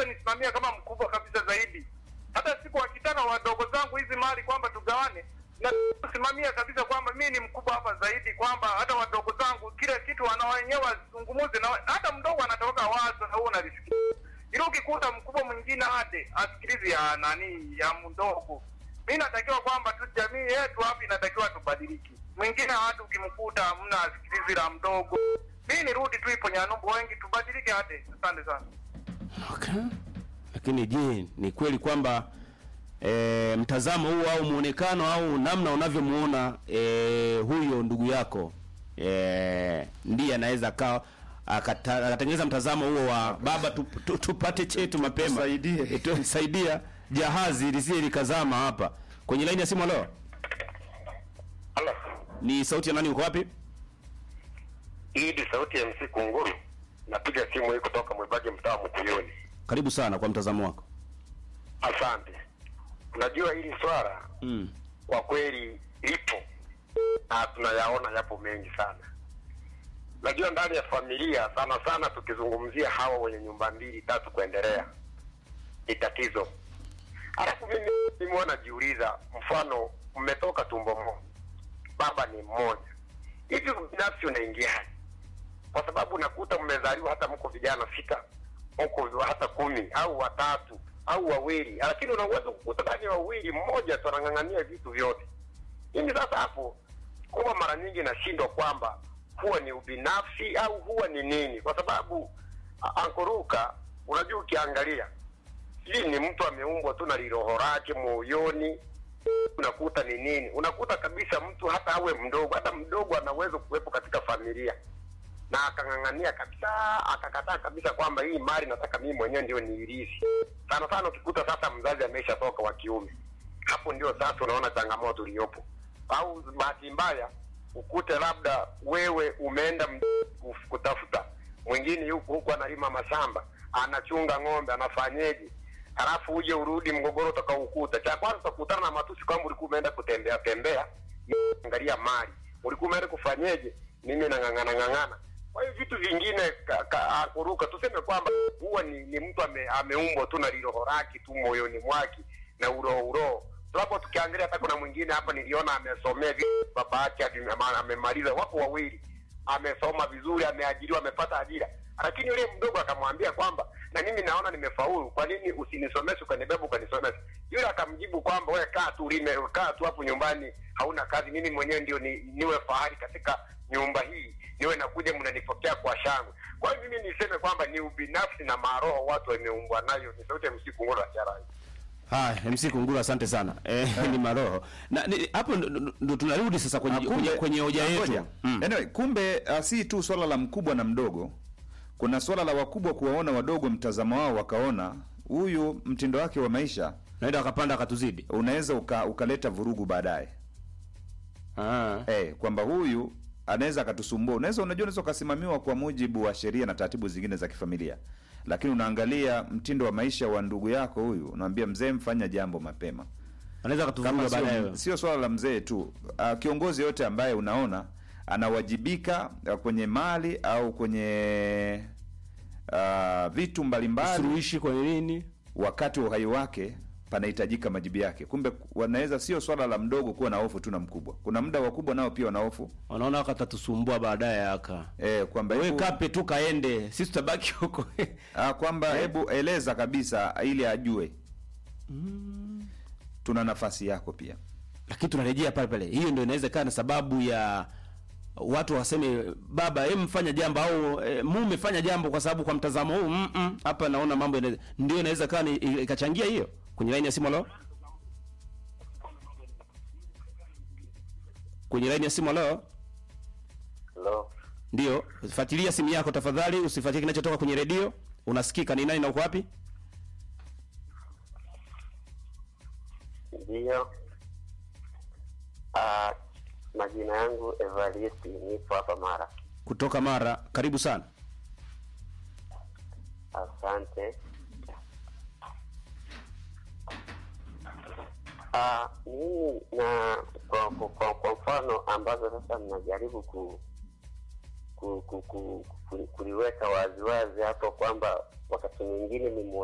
kabisa nisimamia kama mkubwa kabisa zaidi. Hata siku wakitaka wadogo zangu hizi mali kwamba tugawane, na kusimamia kabisa kwamba mimi ni mkubwa hapa zaidi, kwamba hata wadogo zangu kila kitu wana wenyewe wazungumuze, na hata mdogo anatoka wazo na huo unalisikia ili ukikuta mkubwa mwingine hade asikilizi ya nani ya mdogo. Mi natakiwa kwamba tu jamii yetu hapa inatakiwa tubadiliki. Mwingine hata ukimkuta hamna asikilizi la mdogo. Mi nirudi tu ipo Nyanumbu, wengi tubadilike hade. Asante sana. Okay. Lakini je, ni kweli kwamba e, mtazamo huu au muonekano au namna unavyomuona e, huyo ndugu yako e, ndiye anaweza akawa akata- akatengeneza mtazamo huo wa baba tu, tu, tupate chetu mapema Tusaidie. E, tusaidia jahazi lisije likazama hapa kwenye laini ya simu. Leo Halo. ni sauti ya nani? Uko wapi? Hii ni sauti ya MC Kunguru. Napiga simu hii kutoka Mwibage mtaa wa Mkuyuni. Karibu sana kwa mtazamo wako. Asante. Unajua hili swala Mm. kwa kweli lipo na tunayaona yapo mengi sana. Najua ndani ya familia sana sana tukizungumzia hawa wenye nyumba mbili tatu kuendelea ni tatizo. Alafu mimi mimi najiuliza, mfano mmetoka tumbo moja, baba ni mmoja, hivi binafsi unaingiaje? Kwa sababu nakuta mmezaliwa hata mko vijana sita, mko hata kumi au watatu au wawili, lakini unaweza kukuta ndani ya wawili mmoja tu anang'ang'ania vitu vyote. Mimi sasa hapo huwa mara nyingi nashindwa kwamba huwa ni ubinafsi au huwa ni nini, kwa sababu a- ankoruka, unajua ukiangalia hii ni mtu ameumbwa tu na liroho lake moyoni, unakuta ni nini, unakuta kabisa mtu hata awe mdogo, hata mdogo anaweza kuwepo katika familia na akang'ang'ania kabisa, akakataa kabisa kwamba hii mali nataka mimi mwenyewe ndio niirithi. Sana sana ukikuta sasa mzazi ameshatoka wa kiume, hapo ndio sasa unaona changamoto iliyopo. Au bahati mbaya ukute labda wewe umeenda m- kuf- kutafuta, mwingine yuko huku analima mashamba, anachunga ng'ombe, anafanyeje, halafu uje urudi, mgogoro utakaokuta, cha kwanza utakutana na matusi kwamba ulikuwa umeenda kutembea tembea, angalia mali, ulikuwa umeenda kufanyeje, mimi nang'ang'ana ng'ang'ana kwa hiyo vitu vingine ka- ka- kuruka tuseme kwamba huwa ni, ni mtu ame, ameumbwa tu na liroho lake tu moyoni mwake na uroho uroho sababu tukiangalia hata kuna mwingine hapa niliona amesomea vitu baba yake ame- ama- amemaliza wako wawili amesoma vizuri ameajiriwa amepata ajira lakini yule mdogo akamwambia kwamba na mimi naona nimefaulu kwa nini usinisomeshe ukanibeba ukanisomesha yule akamjibu kwamba wewe kaa tu lime kaa tu hapo nyumbani hauna kazi mimi mwenyewe ndio ni, niwe fahari katika nyumba hii niwe nakuja mnanipokea kwa shangwe kwa hiyo mimi niseme kwamba ni ubinafsi na maroho watu wameumbwa nayo ni sauti ya msiku ngoro charai Haya, MC Kunguru asante sana. Eh, ni maroho. Na ni- hapo ndo- ndo ndo tunarudi sasa kwenye Ah, kumbe- kwenye, kwenye hoja ah, yetu. ngoja. Mm. Anyway, kumbe uh, si tu swala la mkubwa na mdogo, kuna swala la wakubwa kuwaona wadogo mtazamo wao, wakaona huyu mtindo wake wa maisha Naenda akapanda akatuzidi. unaweza uka, ukaleta vurugu baadaye Ah. eh, kwamba huyu anaweza akatusumbua. Unaweza unajua, unaweza ukasimamiwa kwa mujibu wa sheria na taratibu zingine za kifamilia, lakini unaangalia mtindo wa maisha wa ndugu yako huyu, unamwambia mzee, mfanya jambo mapema Anaweza akatuvuruga kama baadaye. sio, sio swala la mzee tu uh, kiongozi yote ambaye unaona anawajibika uh, kwenye mali au kwenye uh, vitu mbalimbali Suluhishi kwa nini? wakati wa uhai wake panahitajika majibu yake. Kumbe wanaweza, sio swala la mdogo kuwa na hofu tu na mkubwa. Kuna muda wakubwa nao pia wana hofu Wanaona akatatusumbua baadaye aka. eh, kwamba Wewe hebu- kape tu kaende, sisi tutabaki huko. ah, kwamba hebu eleza kabisa ili ajue tuna nafasi yako pia. Lakini tunarejea pale pale. Hiyo ndio inaweza kaa na sababu ya watu waseme baba, hem mfanya jambo au e, mume fanya jambo kwa sababu kwa mtazamo huu mm -mm, hapa naona mambo yana- ndio inaweza kaa ni- ikachangia hiyo. Kwenye line ya simu leo. Kwenye line ya simu leo. Hello. Ndio, fuatilia simu yako tafadhali, usifuatilie kinachotoka kwenye redio. Unasikika ni nani na uko wapi? Ndiyo. Ah, majina yangu Evaristi, nipo hapa Mara. Kutoka Mara. Karibu sana. Asante. Ah, mimi na kwa, kwa, kwa, kwa mfano ambazo sasa mnajaribu ku, ku, ku, ku, ku, kuliweka waziwazi hapo kwamba wakati mwingine ni